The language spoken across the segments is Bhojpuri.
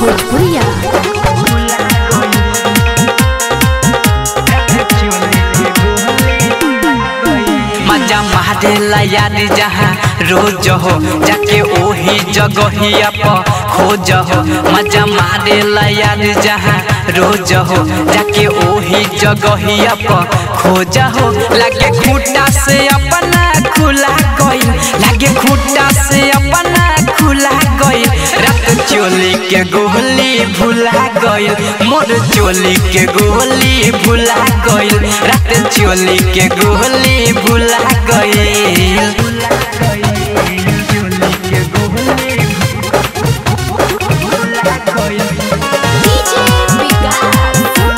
भोजपुरिया मजा मारेला यार जहाँ रोज हो जाके ओही जगहिया पर खोज हो मजा मारेला यार जहाँ रोज हो जाके ओही जगहिया पर खोज हो लागे खूटा से अपना खुला गई लागे खूटा से अपना खुला गई रात चोली के गोली भुला गई मोर चोली के गोली भुला गई रात चोली के गोली भुला गई डीजे विकास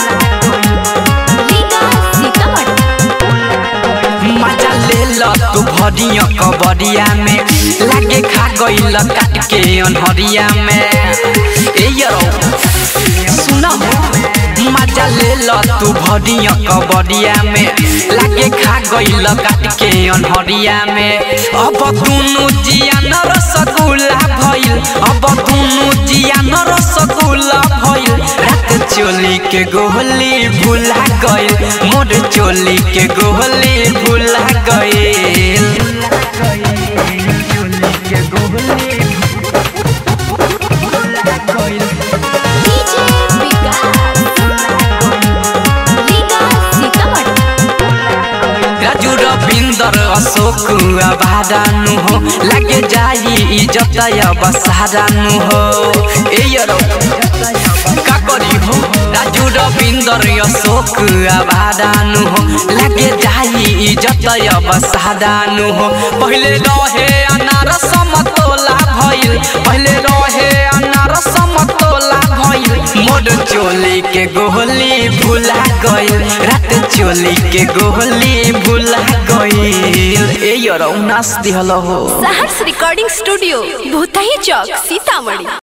विकास सीतामढ़ी मजा ले ल तू भरिया कबरिया में लागे खा गईल काट के अनहरिया में ए यरो सुना मजा ले ल तू भरिया कबरिया में लागे खा गईल काट के अनहरिया में अब दुनु जिया न रसगुल्ला भइल अब दुनु जिया न रसगुल्ला भइल रात चोली के गोली भुला गइल मोर चोली के गोली भुला गइल डीजे विकास विकास सीतामढ़ी राजू रविंदर अशोक आबादानु हो लागे जाई इज्जत अब सारानु हो ए यरो का करी हो राजू रविंदर अशोक आबादानु हो लागे जाई इज्जत अब सारानु हो पहले रहे अनार समतोला भइल पहले रहे अनार समतोला भइल मोर चोली के गोली भुला गइल रात चोली के गोली भुला गइल ए यरो नाच दिहल हो सहर्ष रिकॉर्डिंग स्टूडियो भूतही चौक सीतामढ़ी